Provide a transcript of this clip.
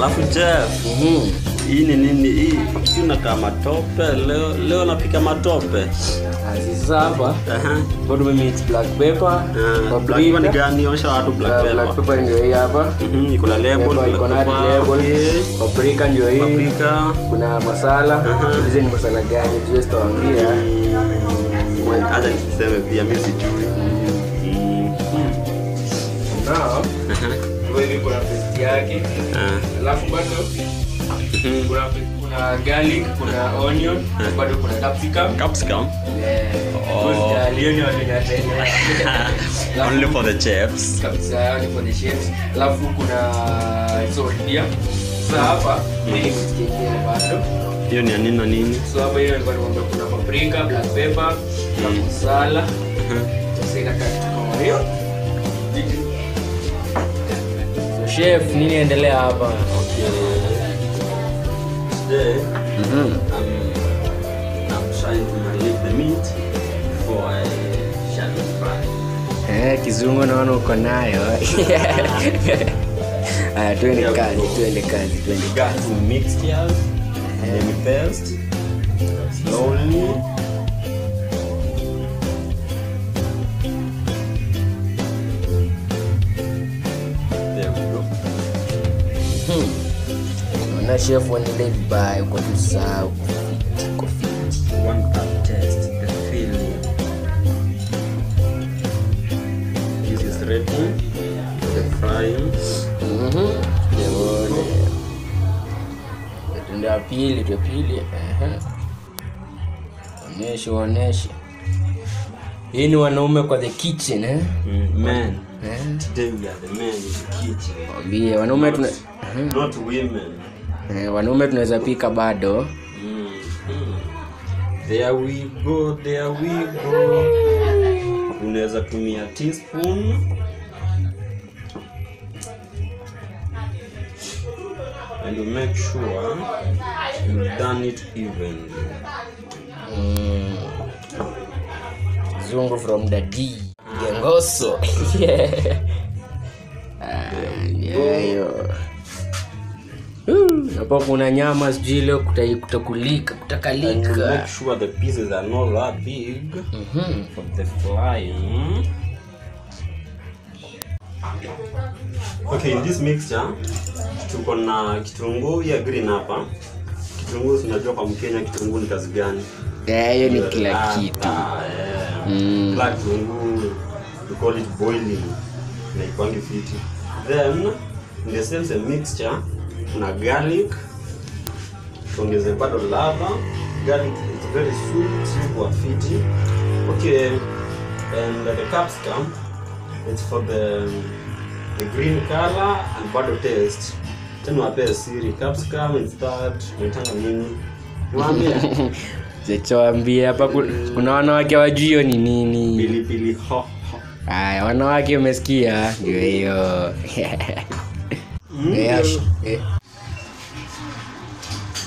alafu Jeff, Mhm. hii ni nini hii? Hii unakaa matope leo. Leo napika matope. Ah, Sasa hapa Aha. bado tumemix black pepper, Ah, black paprika. pepper ni gani? Onyesha watu black Ah, pepper. black pepper ndio hii hapa. Mhm, iko na label, Pepper iko na black pepper, label. okay. Paprika ndio hii. Paprika. Kuna masala. Aha. Hizi ni masala gani? Tuwezi tuambia. Mm, Acha niseme pia mimi sijui. Mm. Now, Aha. kwa hivi kuna paste yake. Ah. Alafu bado Mhm. kuna kuna garlic, kuna onion, Ah. bado kuna capsicum. Capsicum. Oh. Oh. Only for the chefs. kabisa yani for the chefs alafu kuna salt pia sasa hapa mimi nimechanganya bado Hiyo ni ya nini na nini? so hapa hiyo nilikuwa nimeambia kuna paprika black pepper na masala Aha. sasa inakaa kitu kama hiyo so chef nini endelea hapa Today, I'm, I'm trying to marinate the meat for a shallow fry. eh kizungu naona uko nayo aya twende kazi twende kazi twende We got some mixtures, then we paste slowly. There we go. naona chef uendelee vibaya uko tusahau kufiti kufiti One cup test the filling. This is ready for the frying. tunde ya pili tu ya pili ehe. oneshe oneshe hii ni wanaume kwa the kitchen eh? Mm, men, Eh? today we are the men in the kitchen. Wambie, wanaume tuna Not women. eh, wanaume tunaweza pika bado Mm, mm. There we go, there we go. Unaweza tumia teaspoon. And you make sure you done it evenly. Mm. zungu from the d gengoso Yeah. Ah, yeah, hiyo. Uh, hapo kuna nyama sijui leo kuta- kutakulika And you kutakalika make sure the pieces are not that big Mhm. for the frying. Okay, in this mixture tuko na kitunguu ya green hapa. Kitunguu tunajua kwa Mkenya kitunguu ni kazi gani? Eh, hiyo ni kila Ah, kitu ah, yeah. Mm. Kila kitunguu we call it boiling. Na ikwangi fiti. Then in the same same mixture kuna garlic. Tuongeze bado lava. Garlic is very sweet kwa fiti. Okay, and the capsicum it's for the the green color and bado taste. Tena wapee siri capsicum is that unaitanga nini? Niwaambie zechoambia hapa ku- kuna wanawake wajui hiyo ni nini pilipili hoho. haya wanawake umesikia ndio hiyo Mm, Eh, ash- eh.